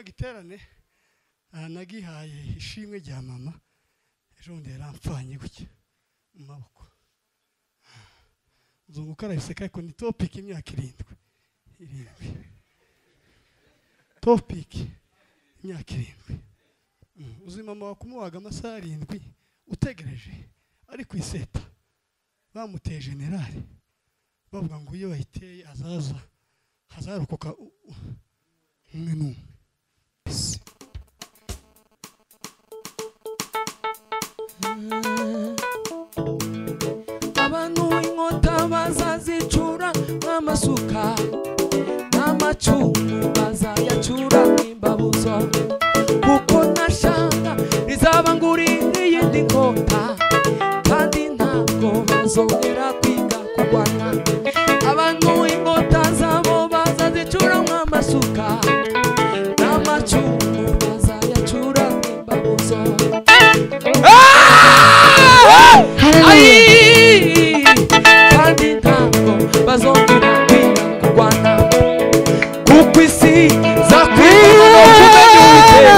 giterane aha nagihaye ishimwe rya mama ejobundi yaramfanye gutya mu maboko uzunguka arabiseka ariko ni topiki imyaka irindwi irindwi topiki imyaka irindwi uzi mama wakumubaga amasaha arindwi utegereje ari ku iseta bamuteye generale bavuga ngo iyo bayiteye azaza hazarokoka u- u- umwe n'umwe Peace. abantu inkota bazazicura nk'amasuka n'amacumu bazayacura nk'imbabuzo kuko nashanga rizaba ngurira iyindi nkota kandi ntabwo bazongera kwiga kurwana abantu inkota zabo bazazicura nk'amasuka n'amacumu bazayacura nk'imbabuzo Ai! Kandi ntabwo bazongera kwiga kurwana kuko isi izakwiga no kumenya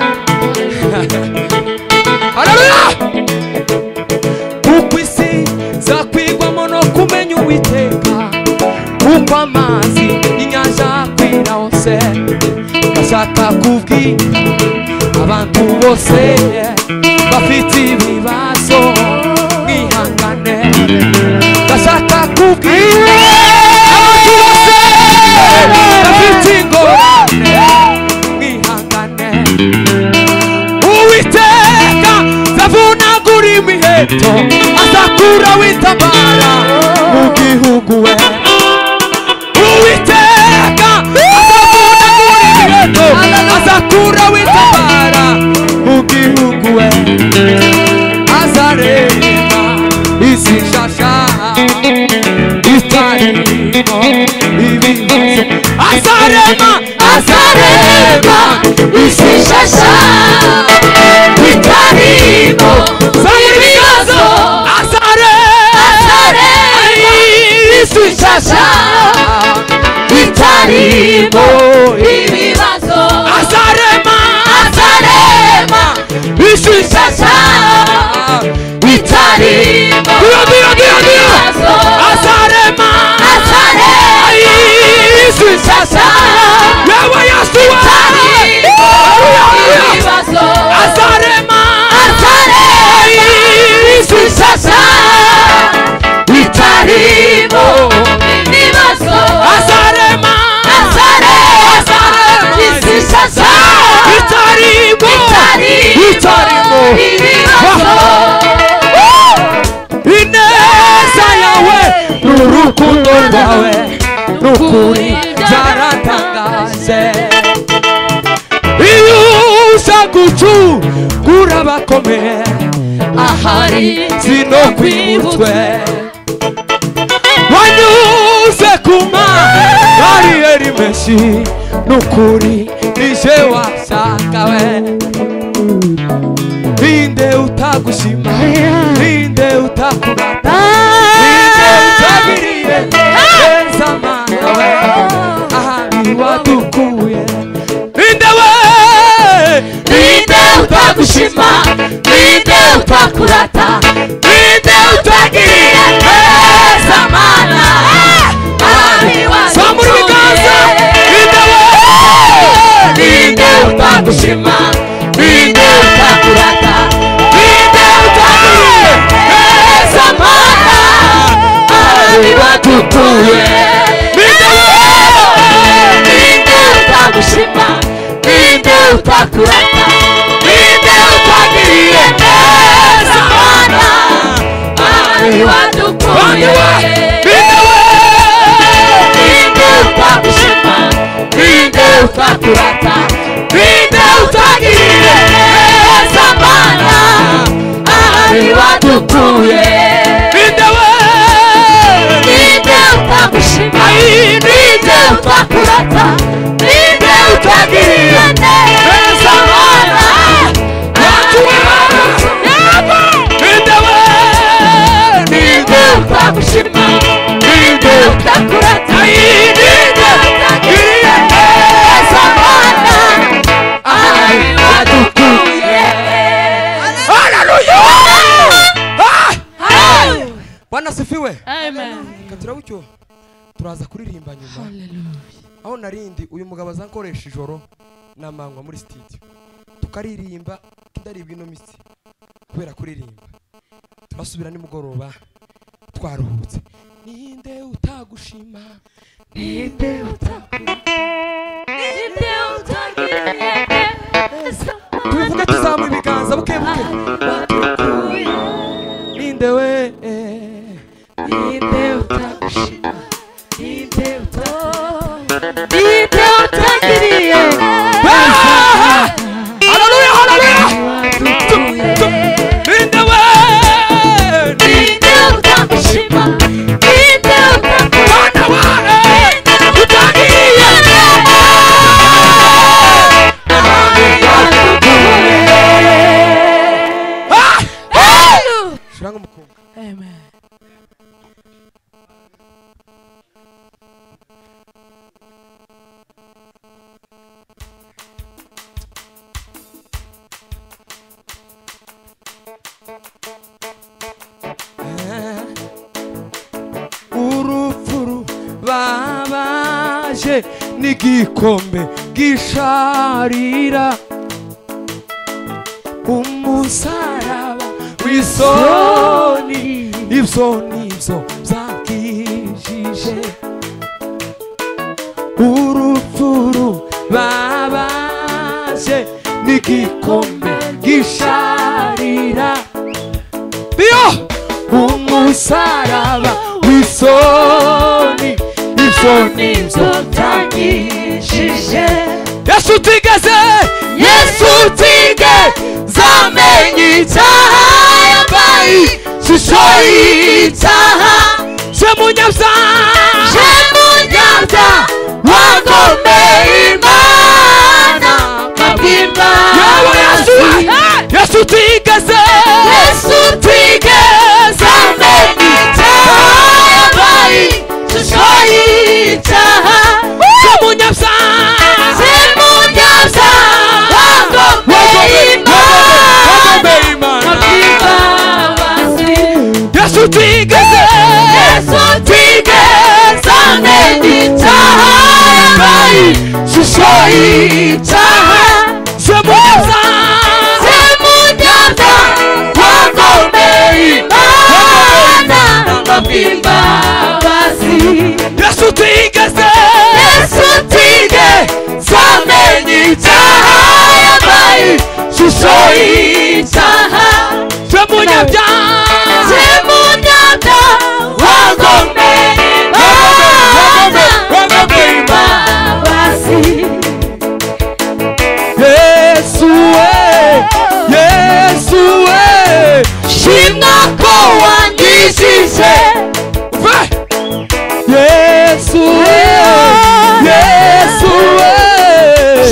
uwiteka Haleluya! kuko isi izakwigwamo no kumenya uwiteka kuko amazi y'inyanja akwira hose ndashaka kubwira abantu bose bafite ibibazo mwihangane ndashaka kubwira abantu bose bafite ingorane mwihangane uwiteka zavunagura imiheto azakura witabara mu gihugu we uwiteka azavunagura imiheto azakura witabara mu gihugu we azareba isi nshasha itarimo ibibazo azarema azareba isi nshasha itarimo ibibazo azareba isi nshasha itarimo ibibazo azarema azarema isi nshasha itarimo ibibazo azarema azarema isi nshasha yewe yesu we Haleluya. azarema azarema isi nshasha itarimo azarema azarema isi nshasha itarimo itarimo ineza yawe n'urukundo rwawe n'ukuri byaratangaje iyo uza gucukura abakomeye ahari zino kwibutwe wanyuze ku mabariyeri menshi n'ukuri nije washakawe ninde utagushima ninde utakurata ninde utabiriye neza mana we ahari wadukuye Ninde we Ninde utagushima Ninde utakurata Ninde utagiriye neza mana Samura ibiganza Ninde we Ninde utagushima Ninde utakurata Ninde utagiriye neza mana Abibadutuye Ninde we Ninde utagushima Ninde utakurata Ninde utagiriye neza mana Ari wadukuye Ninde we Ninde utagushima Ninde utakurata Ninde utagiriye neza mana Ari wadukuye Ninde we Ninde utagushima Ninde utakurata Ninde utagiriye neza mana aho narindi uyu mugabo aza nkoresha ijoro namanywa muri sitidiyo tukaririmba tudaribwa ino mitsi kubera kuririmba turasubira nimugoroba twaruhutse ninde utagushima ninde utakurata ninde utagiriyeza tubivuge tuzamura ibiganza buke buke bagukuye ninde we ninde utagushima ninde utakura ninde utagiriyeza haleluya haleluya bagukuye ninde we ninde utagushima ninde utakura ninde utagiriyeza shiranga umukumbi Amen. urupfu rubabaje n'igikombe gisharira umusaraba w'isoni ibyo nibyo byakijije urupfu rubabaje n'igikombe gisharira iyo umusaraba w'isoni ibyo nibyo byanyishije yesu utigeze yesu utige zamenye icyaha yambaye shusho y'icyaha se munyabyaha je munyabya wagomeye imana kabwimba yawe yesu yesu utigeze yesu utige zamenye icyaha yambaye ishusho y'icyaha se munyabyaha je munyabya wagomeye imana wagomeye imana kabwimba basi yesu Yesu utigeze utigeze amenya icyaha yambaye ishusho y'icyaha se munyabyaha zimujyana wagomeye imana bw'imbabazi yesu utigeze Yesu utigeze amenya icyaha yambaye ishusho y'icyaha se munyabyaha zimujyana wagomeye imana wagomeye imana imbabazi yesu we yesu we shimwa ko wangishije Vai! Yesu Yesu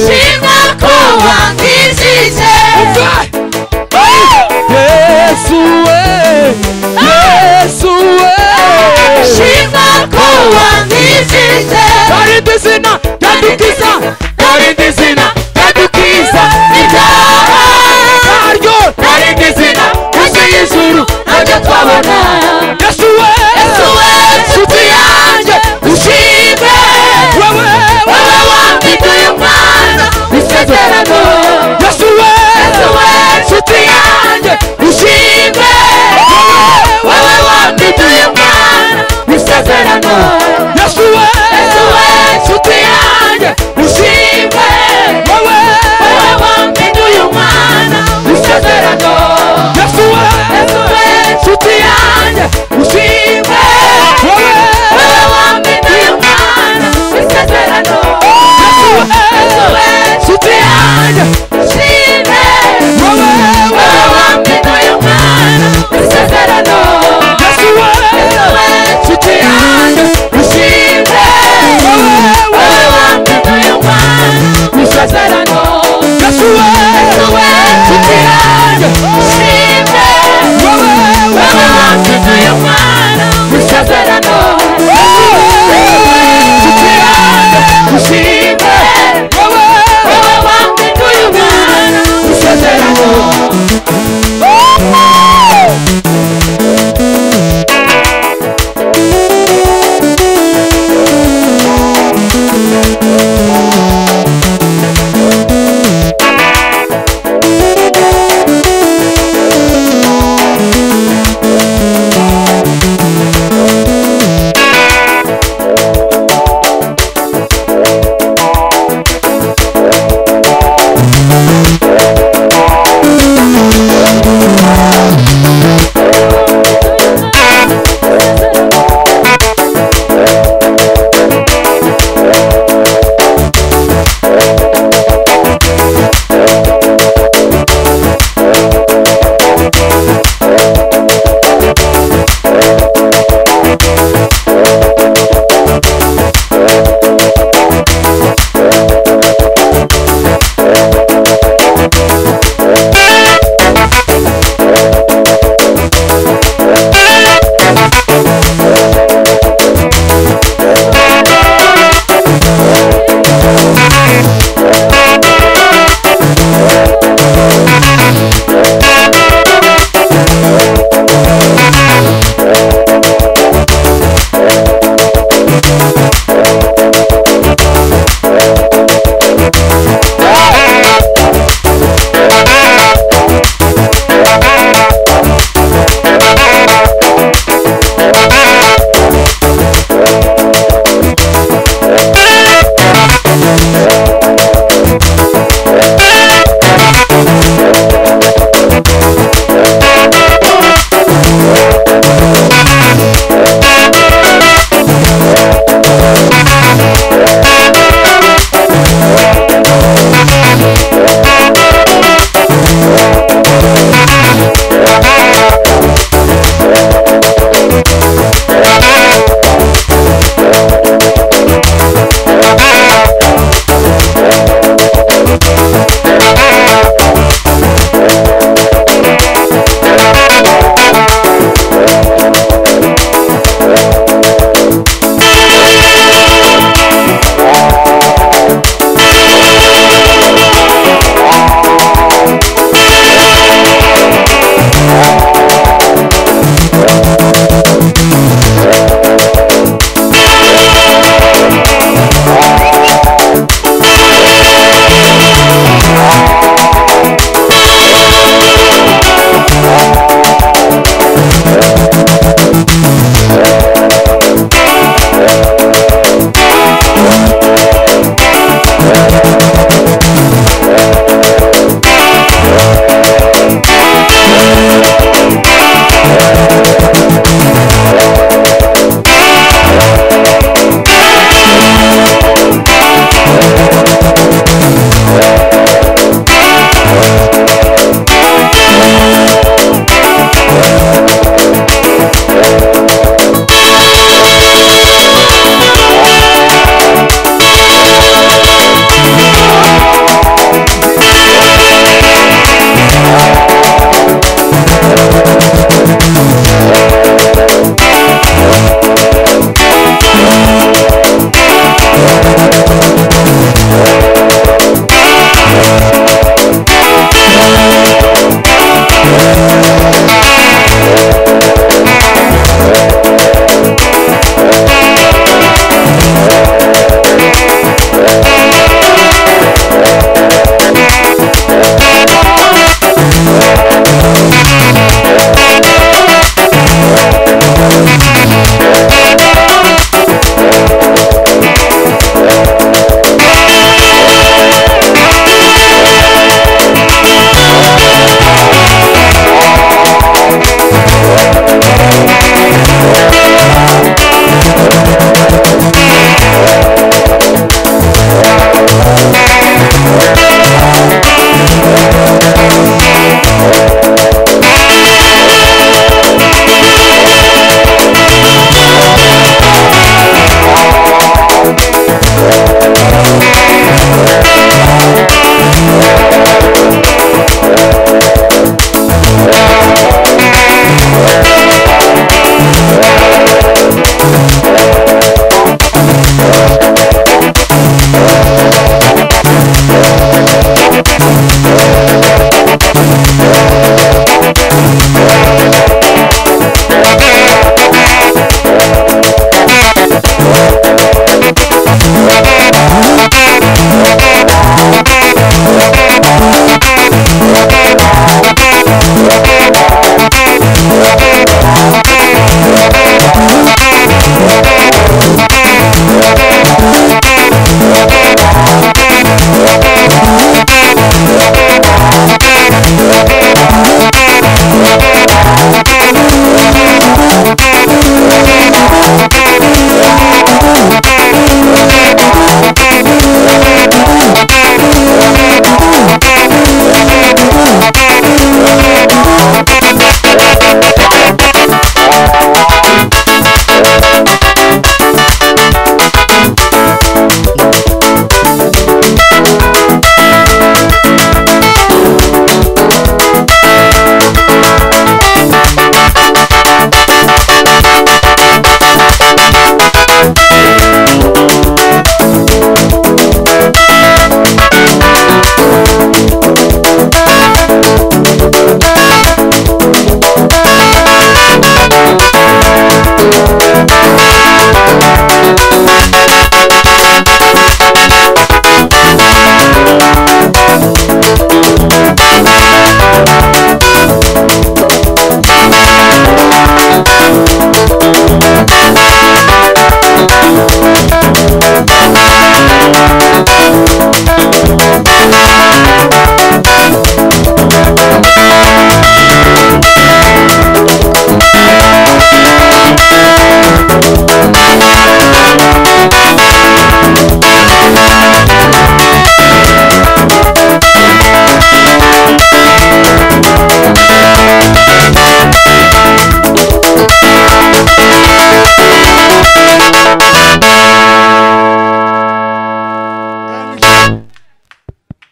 shimwa ko wangishije Vai! Yesu Yesu shimwa ko wangishije Dari dizina yadukiza Dari dizina yadukiza ibyaha Naryo Dari dizina yuzuye ijuru nabyo twabona Yesu we yesu we nshuti yanjye ushime Wewe wowe wambiduye umwana w'isezerano Yesu we yesu we nshuti yanjye ushime wowe wambiduye umwana w'isezerano Yesu we Yesu we nshuti yanjye ushime Wewe wowe wambiduye umwana w'isezerano Yesu we Yesu we nshuti yanjye ushime wowe wambiduye umwana w'isezerano Yesu we nshuti yanjye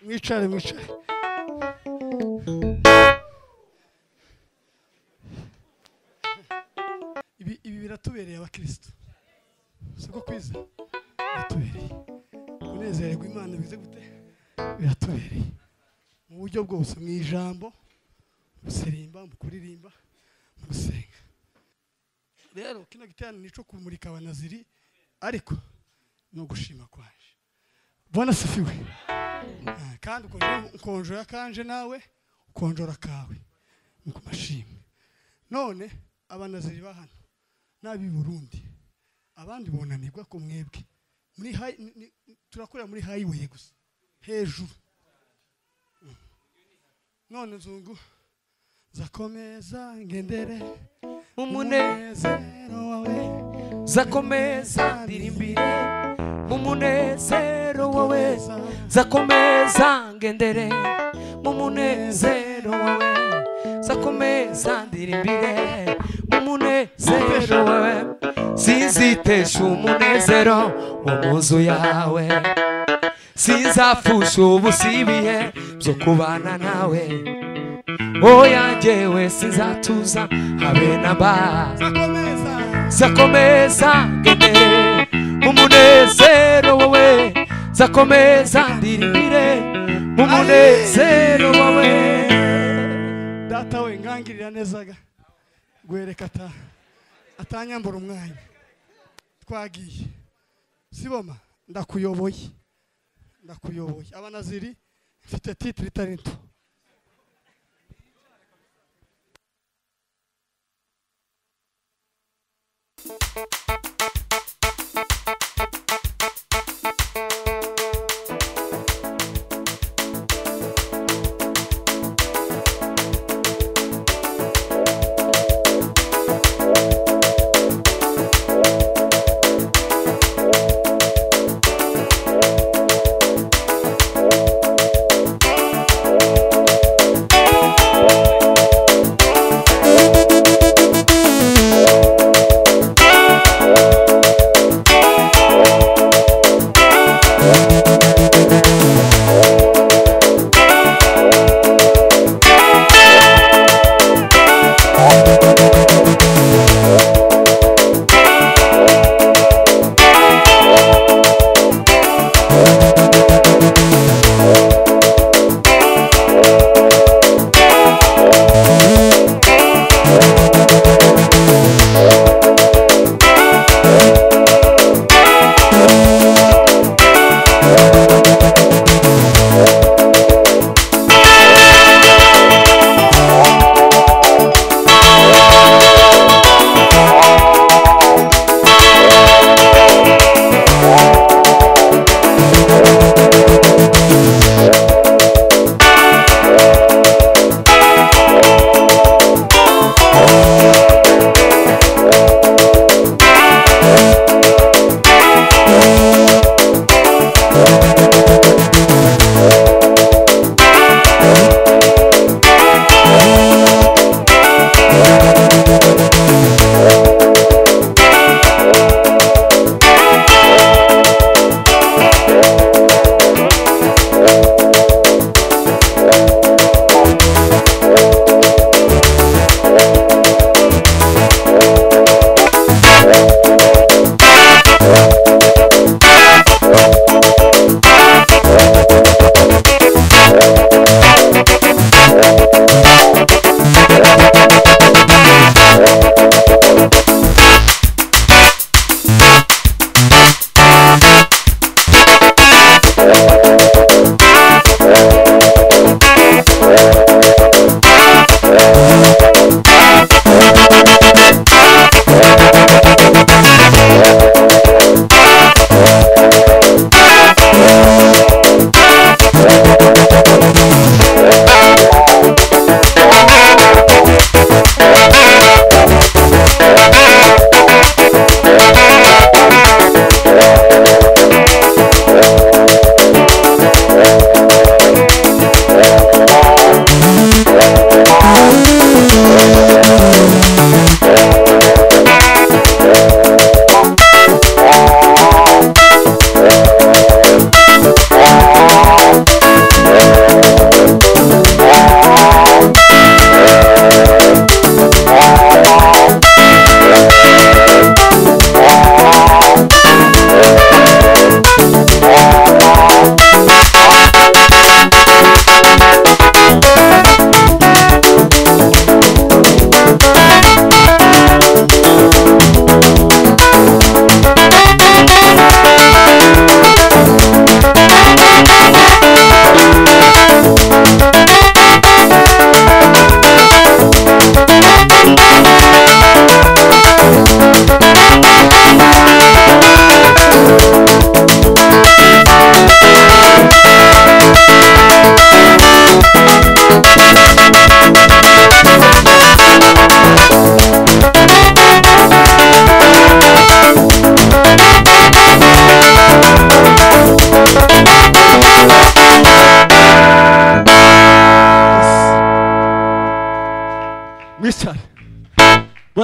mwicare mwicare ibi ibi biratubereye abakirisitu siko kwiza biratubereye kunezererwa imana bize gute biratubereye mu buryo bwose mu ijambo mu guserimba mu kuririmba mu gusenga rero kino giterane ni icyo kumurika abanaziri ariko ni ugushima kwaje bona sifiwe Ah, kandi ukonje- ukonjora kanje nawe ukonjora kawe ni ku mashimwe none abanaziri ba hano n'ab'i burundi abandi bunanirwa ku mwebwe muri hayi- ni- ni- turakorera muri hayiweyi gusa hejuru Mm. none nzungu zakomeza ngendere Umune umunezero wawe zakomeza ndirimbire mu munezero wawe weza zakomeza ngendere mu munezero wawe zakomeza ndirimbire mu munezero wawe sinzitesha umunezero wo mu nzu yawe sinzapfusha ubusibihe byo kubana nawe oya jyewe sinzatuza habe na mbaza zakomeza zakomeza ngendere mu munezero wawe zakomeza ndirimbire mu munezero wawe data we ngangirira nezaga gwereka ata atanyambura umwanya twagiye siboma ndakuyoboye ndakuyoboye abanaziri mfite titire itari nto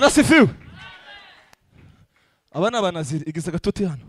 asifiwe aba ni abanaziri igize agatuti hano